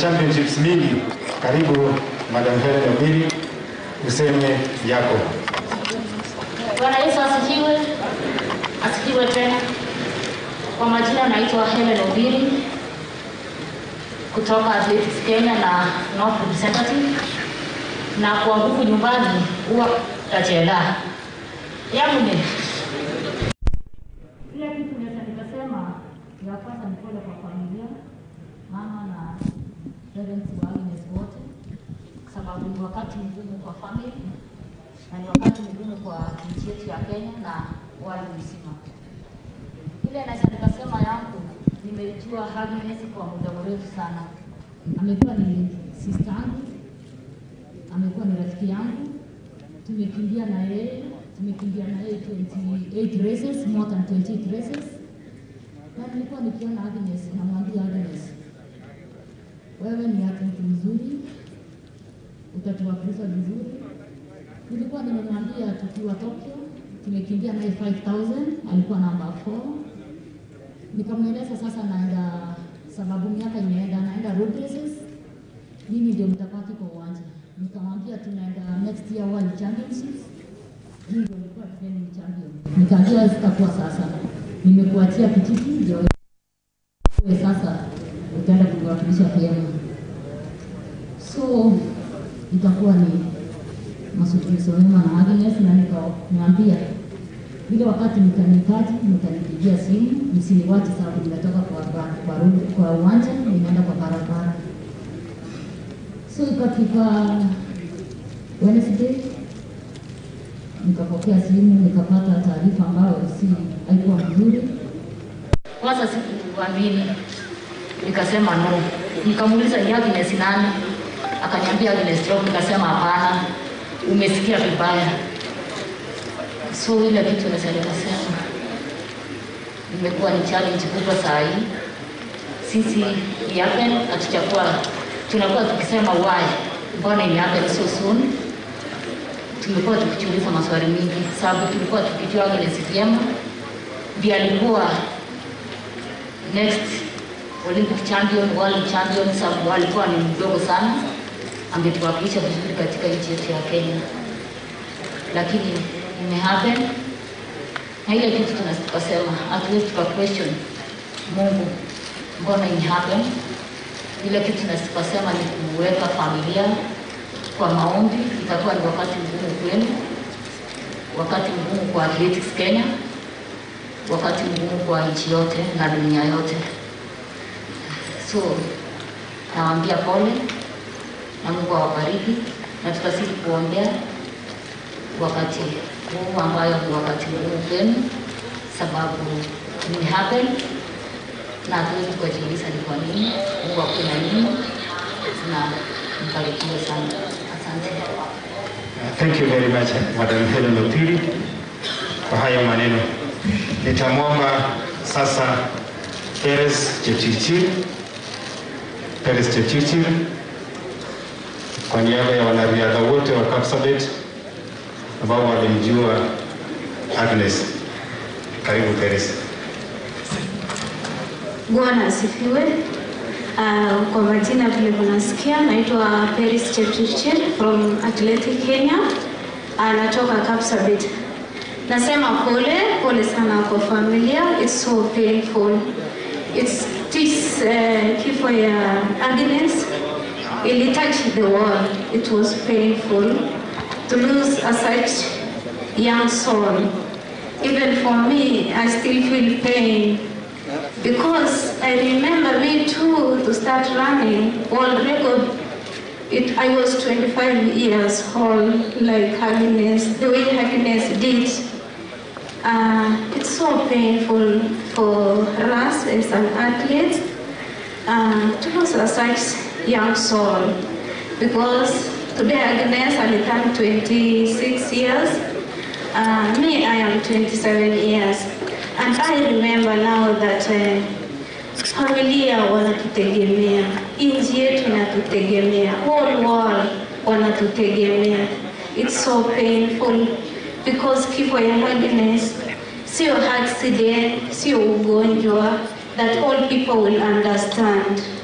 championships mingi. Karibu Madam Helen Obiri, useme yako. Bwana Yesu asifiwe, asifiwe tena. Kwa majina naitwa Helen Obiri kutoka Athletics Kenya na North Representative, na kwa nguvu nyumbani huwa tachela yangu ni ile kitu naweza nikasema ya kwanza ni pole kwa familia, mama na parents wa Agnes wote, kwa sababu ni wakati mgumu kwa family na ni wakati mgumu kwa nchi yetu ya Kenya na wale mzima. Ile naweza nikasema yangu, nimejua Agnes kwa muda mrefu sana. Amekuwa ni sister yangu, amekuwa ni rafiki yangu, tumekimbia na yeye, tumekimbia na yeye 28 races, more than 28 races. Na nilikuwa nikiona Agnes, namwambia Agnes, wewe ni athlete mzuri, utatuwakilisha vizuri. Nilikuwa nimemwambia tukiwa Tokyo, tumekimbia naye 5000 alikuwa namba 4. Nikamweleza sasa naenda, sababu miaka imeenda, naenda road races, mimi ndio mtabaki kwa uwanja. Nikamwambia tunaenda next year World Championships, mimi ndio nilikuwa defending champion. Nikaambia sitakuwa sasa, nimekuachia kijiti ndio wewe sasa utaenda kuwakilisha Kenya, so itakuwa ni mazungumzo mema na Agnes na nikamwambia ile wakati mtanihitaji mtanipigia simu, msiniwache sababu nimetoka kwa kwa, road- kwa uwanja nimeenda kwa barabara. So ikafika Wednesday nikapokea simu nikapata taarifa ambayo si haikuwa nzuri. Kwanza sikuamini, nikasema no. Nikamuuliza ni Agnes nani? Akaniambia Agnes Rock. Nikasema hapana, umesikia vibaya. So ile kitu naweza nikasema imekuwa ni challenge kubwa saa hii. Sisi Yapen hatujakuwa tunakuwa tukisema why, mbona imehappen so soon. Tumekuwa tukijiuliza maswali mingi, sababu tulikuwa tukijua Agnes vyema, ndiye alikuwa next Olympic champion, world champion, sababu alikuwa ni mdogo sana, angetuwakilisha vizuri katika nchi yetu ya Kenya, lakini imehappen na ile kitu tuna- tukasema hatuwezi tuka question Mungu, mbona imehappen. Ile kitu tuna- tukasema ni kuweka familia kwa maombi. Itakuwa ni wakati mgumu kwenu, wakati mgumu kwa Athletics Kenya, wakati mgumu kwa nchi yote na dunia yote. So nawaambia pole na Mungu awabariki, na tutazidi kuombea wakati huu ambayo ni wakati mgumu kwenu, sababu ni happen na hatuwezi kujiuliza ni kwa nini. Mungu akuwe na nini, na mbarikiwe sana. Asante. Thank you very much Madam Helen Opiri kwa hayo maneno. Nitamwomba sasa Peres Chepchirchir, Peres Chepchirchir kwa niaba ya wanariadha wote wa Kapsabet ambao walimjua Agnes. Karibu Peres. Bwana asifiwe. Uh, kwa majina vile kunasikia, naitwa Peris Chepchirchir from Athletic Kenya. Anatoka Kapsabet. Nasema pole pole sana kwa familia, it's so painful. It's this uh, kifo ya Agnes ili touch the world. It was painful to lose a such young soul. Even for me, I still feel pain because I remember me too to start running world record. It, I was 25 years old, like Happiness, the way Happiness did. Uh, it's so painful for us as an athlete uh, to lose a such young soul because today Agnes will turn 26 years. Uh, me, I am 27 years. And I remember now that uh, familia wanatutegemea, nchi yetu inatutegemea, whole world wanatutegemea. It's so painful because kifo ya Agnes sio accident, sio ugonjwa that all people will understand.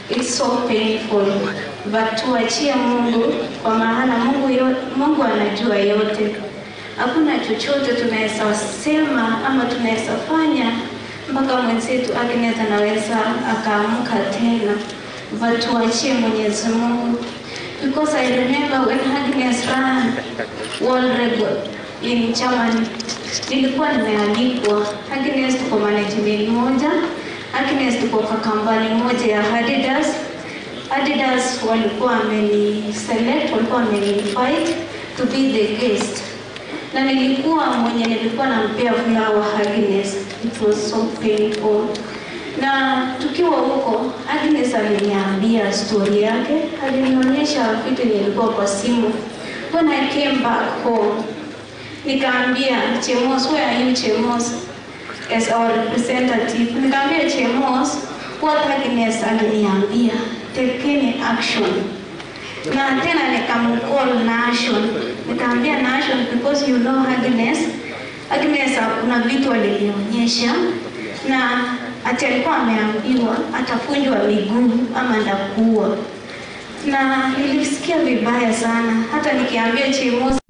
It's so painful. But tuachie Mungu kwa maana Mungu, yo, Mungu anajua yote. Hakuna chochote tunaweza sema ama tunaweza fanya mpaka mwenzetu Agnes anaweza akaamka tena. But tuachie Mwenyezi Mungu. Because I remember when Agnes ran world record in Germany, nilikuwa nimeandikwa Agnes tuko management moja, Agnes tuko kwa kampani moja ya Adidas. Adidas walikuwa wameni select, walikuwa wameni invite to be the guest, na nilikuwa mwenye nilikuwa nampea flower Agnes. It was so painful na tukiwa huko Agnes aliniambia story yake, alinionyesha vitu nilikuwa kwa simu. When I came back home, nikaambia Chemos, where are you Chemos as our representative? Nikaambia Chemos, what Agnes aliniambia, take action na tena nikamcall Nation, nikaambia Nation because you know Agnes. Agnes kuna vitu alinionyesha na ati alikuwa ameambiwa atafunjwa miguu ama ndakuwa, na nilisikia vibaya sana, hata nikiambia Chemos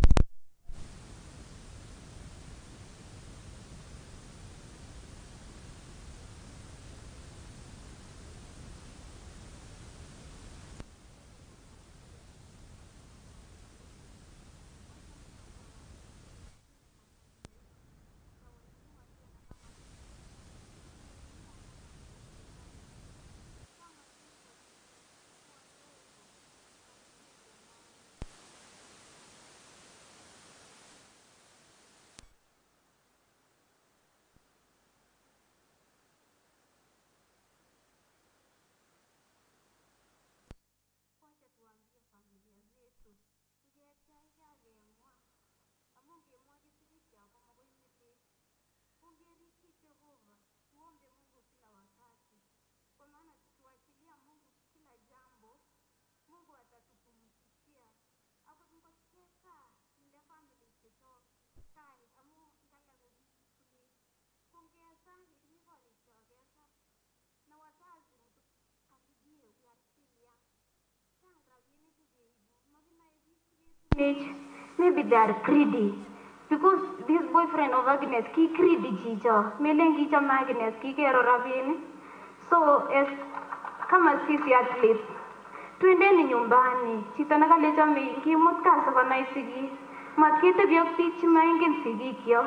age, maybe they are greedy. Because this boyfriend of Agnes, ki greedy chicho. Melen kichome Agnes, kikero rabinik. So, as kama sisi athletes, twendeni nyumbani. Chito nekalechome kimut kasi konai sigik. Matketebi ak biik chemaingen sigikyok.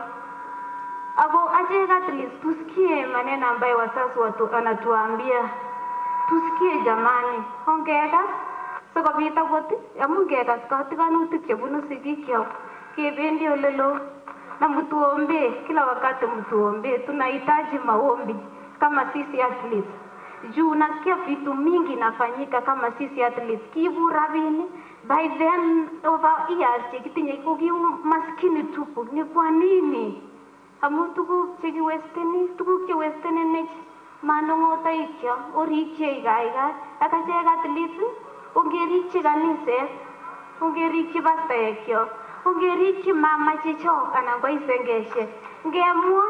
Ako achek athletes, tusikie maneno ambayo wazazi watu wanatuambia. Tusikie jamani, ongekas sikobit akot amu ngekas katikanutik chebunu sigikyok kebendi olelo na mtuombe kila wakati mtuombe tunahitaji maombi kama sisi athletes juu nasikia vitu mingi nafanyika kama sisi athletes kiibu rabini by then over years chekitinye ko kiu maskini tupu ni kwa nini amu tuguk chekiwesteni tuguk chewestenenech manong'otoikyok orikchei kaikai ak achek athletes ongerikyi kaniset ongerikyi pastaekyok ongerikyi mama chechok anan ko isengeshek ngemwa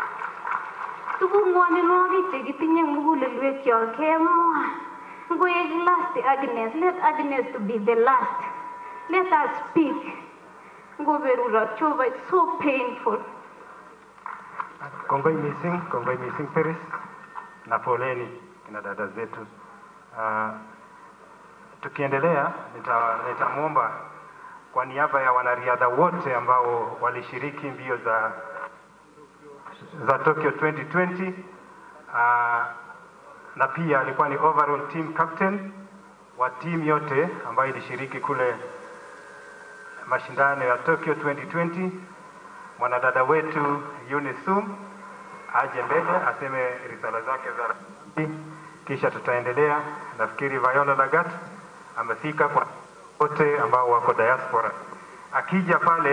tuguk ngwoninwogik chekitinye eng mugulelwekyok kemwa ngoek last Agnes let Agnes to be the last let us speak ngoberurot Jehova it's so painful Kongoi missing, kongoi missing Peris na poleni kina dada zetu. Uh, tukiendelea nitamwomba nita kwa niaba ya wanariadha wote ambao walishiriki mbio za za Tokyo 2020 uh, na pia alikuwa ni overall team captain wa timu yote ambayo ilishiriki kule mashindano ya Tokyo 2020 mwanadada wetu Yunisum aje mbele aseme risala zake za kisha tutaendelea. Nafikiri Viola Lagat amefika kwa wote ambao wako diaspora. Akija pale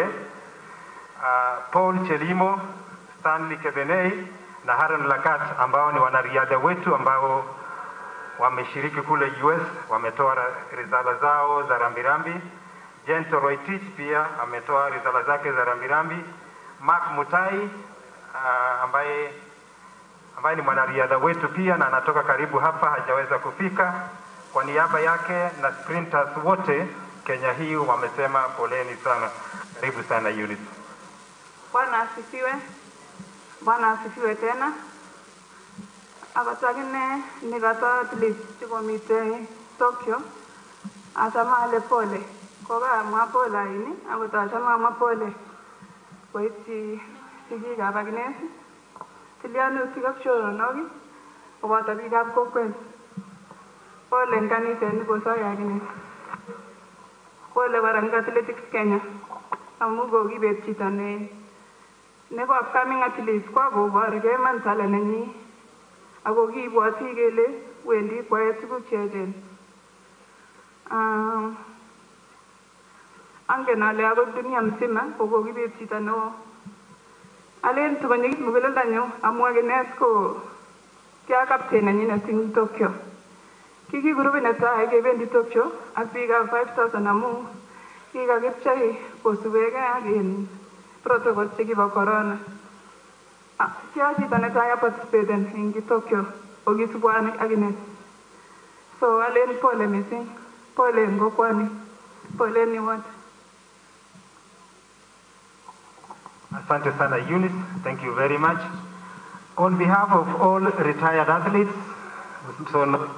uh, Paul Chelimo, Stanley Kebenei na Haran Lagat ambao ni wanariadha wetu ambao wameshiriki kule US, wametoa risala zao za rambirambi. Jento Roitich pia ametoa risala zake za rambirambi. Mark Mutai uh, ambaye ambaye ni mwanariadha wetu pia na anatoka karibu hapa, hajaweza kufika. Kwa niaba yake na sprinters wote Kenya hii wamesema poleni sana. Karibu sana Eunice. Bwana asifiwe. Bwana asifiwe tena. Akot akine nikoto athlete chekomite Tokyo achame ale pole. Kokamwa pole aini akot achame amwa pole koityi sigikab Agnes, tilyanutik ak choronok koboto biikab kokwet. Pole en kaniset nikosoi Agnes. Pole kora en Athletics Kenya amu kokibet chito ne nebo upcoming athlete kwa koborgei iman talent nenyi ako kibwoti kele wendi kwae tuguk cheechen Ah, angen ale akot dunia mzima ko kokibet chito neo alen sikonyikit muguleldonyu amu Agnes ko kia captain nenyinet eng Tokyo kiki grupit netai kebendi Tokyo ak biikab 5000 amu kikakipchei kosubekei ak in protocol chekibo corona. Ah, Kia chito netai aparticipaten eng Tokyo okisubwani ak Agnes. So alen pole missing, pole eng kokwani, pole ni wote. Asante sana Eunice, thank you very much. On behalf of all retired athletes, so